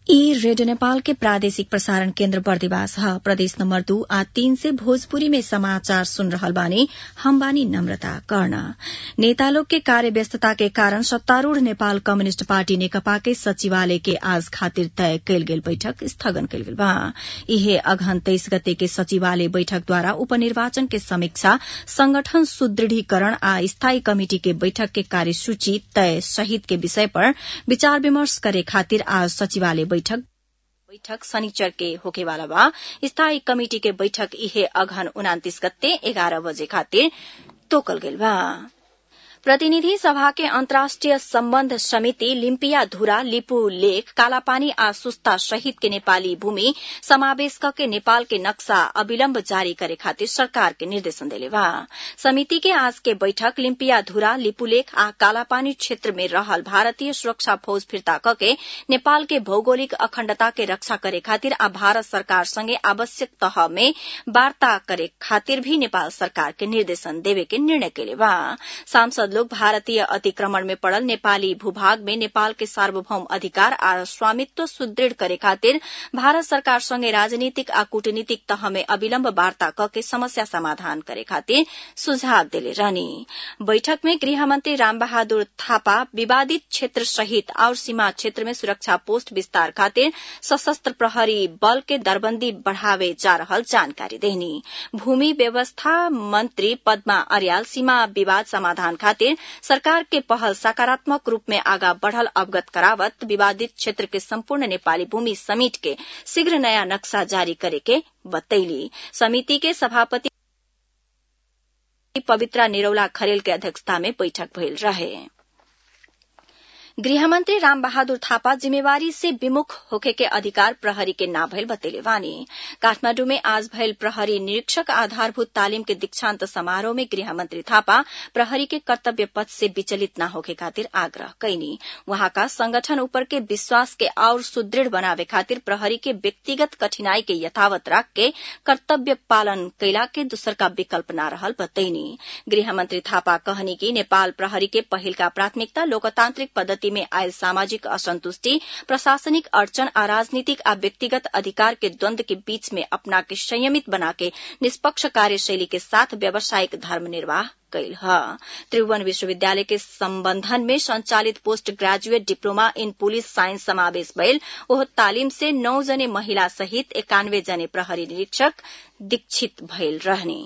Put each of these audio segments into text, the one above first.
ई रेडियो नेपाल के प्रादेशिक प्रसारण केन्द्र बर्दिवास ह प्रदेश नम्बर दू आ तीन से भोजपुरी में समाचार सुन रहल बानी हम बानी नम्रता कर्ण नेता लोग के कार्य व्यस्तता के कारण सत्तारूढ़ नेपाल कम्युनिष्ट पार्टी नेकपा के सचिवालय के आज खातिर तय कयल गेल बैठक स्थगन कयल गेल बा इहे अघन तेइस गते के सचिवालय बैठक द्वारा उपनिर्वाचन के समीक्षा संगठन सुदृढ़ीकरण आ स्थायी कमिटि के बैठक के कार्यसूची तय सहित के विषय पर विचार विमर्श करे खातिर आज सचिवालय बैठक बैठक शनिचर के होकेवाला बा स्थायी कमिटि के बैठक इहे अघन उनातिस गते एघार बजे खातिर तोकल गेल बा प्रतिनिधि सभा के अन्तर्राष्ट्रिय सम्बन्ध समिति लिम्पिया धुरा लिपु लेख कालापानी आ सुस्ता सहित के नेपाली भूमि समावेश के नेपाल के नक्शा अविलम्ब जारी करे खातिर सरकार के निर्देशन देले बा समिति के आज के बैठक लिम्पिया धुरा लिपुलेख आ कालापानी क्षेत्र में रहल भारतीय सुरक्षा फौज फिर्ता कके नेपाल के भौगोलिक अखण्डता के रक्षा करे खातिर आ भारत सरकार संगे आवश्यक तह में वार्ता करे खातिर भी नेपाल सरकार के निर्देशन देवे के निर्णय केले बा सांसद लोग भारतीय अतिक्रमण में पड़ल नेपाली भूभाग में नेपाल के सार्वभौम अधिकार आ स्वामित्व सुदृढ़ करे खातिर भारत सरकार संगे राजनीतिक आ कूटनीतिक तह में अविलम्ब वार्ता कके समस्या समाधान करे खातिर सुझाव देले रहनी बैठक में गृहमंत्री रामबहादुर थापा विवादित क्षेत्र सहित और सीमा क्षेत्र में सुरक्षा पोस्ट विस्तार खातिर सशस्त्र प्रहरी बल के दरबंदी बढ़ावे जा रहल जानकारी देनी भूमि व्यवस्था मंत्री पद्मा अर्याल सीमा विवाद समाधान खातिर सरकार के पहल सकारात्मक रूप में आगा बढ़ल अवगत करावत विवादित क्षेत्र के संपूर्ण नेपाली भूमि समेट के शीघ्र नया नक्शा जारी करे के बतैली समिति के सभापति पवित्रा निरौला खरेल के अध्यक्षता में बैठक भइल रहे गृहमंत्री राम बहादुर थापा जिम्मेवारी से विमुख होके के अधिकार प्रहरी के ना भइल बतेले वानी काठमांडू में आज भइल प्रहरी निरीक्षक आधारभूत तालीम के दीक्षांत समारोह में गृहमंत्री थापा प्रहरी के कर्तव्य पथ से विचलित न होके खातिर आग्रह कैनी वहां का संगठन ऊपर के विश्वास के और सुदृढ़ बनावे खातिर प्रहरी के व्यक्तिगत कठिनाई के यथावत राख के कर्तव्य पालन कैला के दूसर का विकल्प न रहल बतैनी गृहमंत्री थापा कहनी कि नेपाल प्रहरी के पहिल का प्राथमिकता लोकतांत्रिक पद्धति में आयल सामाजिक असंतुष्टि प्रशासनिक अड़चन आ राजनीतिक आ व्यक्तिगत अधिकार के द्वंद के बीच में अपना के संयमित बना के निष्पक्ष कार्यशैली के साथ व्यावसायिक धर्म निर्वाह कैल ह त्रिभुवन विश्वविद्यालय के संबंधन में संचालित post graduate diploma in police science समावेश भइल ओह तालीम से नौ जने महिला सहित एकानवे जने प्रहरी निरीक्षक दीक्षित भइल रहनी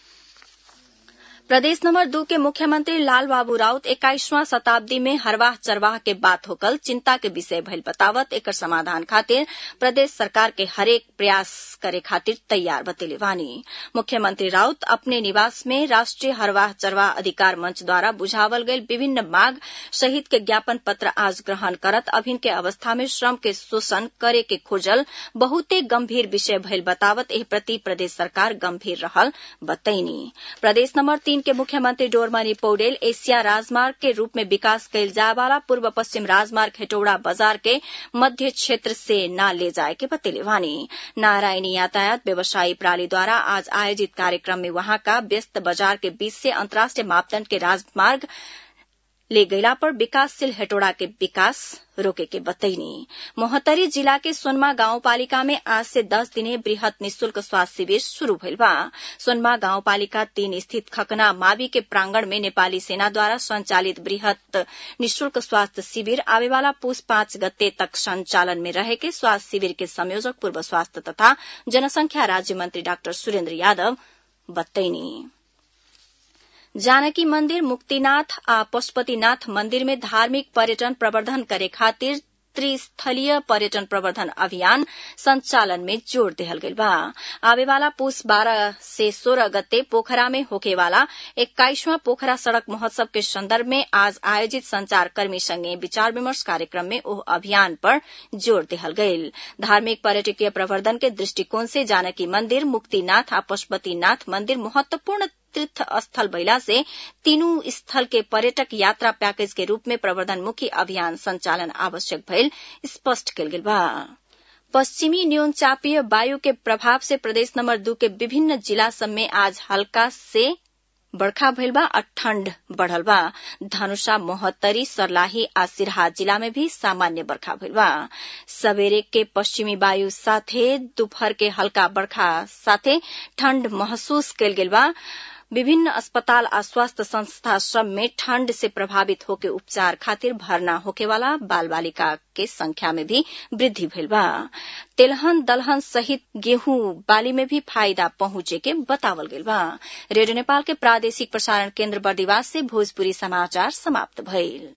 प्रदेश नंबर दू के मुख्यमंत्री लाल बाबू राउत इक्कीसवां शताब्दी में हरवाह चरवाह के बात होकल चिंता के विषय भइल बतावत एकर समाधान खातिर प्रदेश सरकार के हरेक प्रयास करे खातिर तैयार बतेले वानी मुख्यमंत्री राउत अपने निवास में राष्ट्रीय हरवाह चरवाह अधिकार मंच द्वारा बुझावल गई विभिन्न मांग सहित के ज्ञापन पत्र आज ग्रहण करत अभिन के अवस्था में श्रम के शोषण करे के खोजल बहुते गंभीर विषय भइल बतावत एह प्रति प्रदेश सरकार गंभीर रहल बतैनी प्रदेश नंबर तीन के मुख्यमंत्री डोरमनी पौडेल एशिया राजमार्ग के रूप में विकास कैल जाए वाला पूर्व पश्चिम राजमार्ग हेटौड़ा बाजार के मध्य क्षेत्र से न ले जाए के बतेले वानी नारायणी यातायात व्यवसायी प्रणाली द्वारा आज आयोजित कार्यक्रम में वहां का व्यस्त बाजार के बीच से अंतर्राष्ट्रीय मापदंड के राजमार्ग ले गैला पर विकासशील हेटोड़ा के विकास रोके के बतैनी मोहतरी जिला के सोनमा गाउँपालिका में आज से दस दिने वृहत निशुल्क स्वास्थ्य शिविर शुरू भइल बा सोनमा गाउँपालिका तीन स्थित खकना मावि के प्रांगण में नेपाली सेना द्वारा संचालित वृहत निशुल्क स्वास्थ्य शिविर आवेवाला पुष पाँच गते तक संचालन में रहे के स्वास्थ्य शिविर के संयोजक पूर्व स्वास्थ्य तथा जनसंख्या राज्य मंत्री डाक्टर सुरेन्द्र यादव बतैनी जानकी मंदिर मुक्तिनाथ आ पशुपतिनाथ मंदिर में धार्मिक पर्यटन प्रवर्धन करे खातिर त्रिस्थलीय पर्यटन प्रवर्धन अभियान संचालन में जोड़ दिहल गइल बा आवेवाला पुष बारह से सोलह गते पोखरा में होकेवाला इक्कीसवां पोखरा सड़क महोत्सव के संदर्भ में आज आयोजित संचारकर्मी संगे विचार विमर्श कार्यक्रम में ओह अभियान पर जोर दिहल गइल धार्मिक पर्यटकीय प्रवर्धन के दृष्टिकोण से जानकी मंदिर मुक्तिनाथ आ पशुपतिनाथ मंदिर महत्वपूर्ण तीर्थ स्थल भइला से तीनू स्थल के पर्यटक यात्रा पैकेज के रूप में प्रवर्धनमुखी अभियान संचालन आवश्यक भइल स्पष्ट कल गेल बा पश्चिमी न्यूनचापीय वायु के प्रभाव से प्रदेश नंबर दू के विभिन्न जिला सब में आज हल्का से बरखा भइल बा आ ठण्ड बढ़ल बा धनुषा मोहत्तरी सर्लाही आ सिरहा जिला में भी सामान्य बरखा भइल बा सवेरे के पश्चिमी वायु साथे दोपहर के हल्का बरखा साथे ठण्ड महसूस कयल गेल बा विभिन्न अस्पताल आ स्वास्थ्य संस्था सब में ठंड से प्रभावित होके उपचार खातिर भर्ना होके वाला बाल बालिका के संख्या में भी वृद्धि भइल बा तेलहन दलहन सहित गेहूं बाली में भी फायदा पहुंचे के बतावल गेल बा रेडियो नेपाल के प्रादेशिक प्रसारण केन्द्र बर्दिवास से भोजपुरी समाचार समाप्त भइल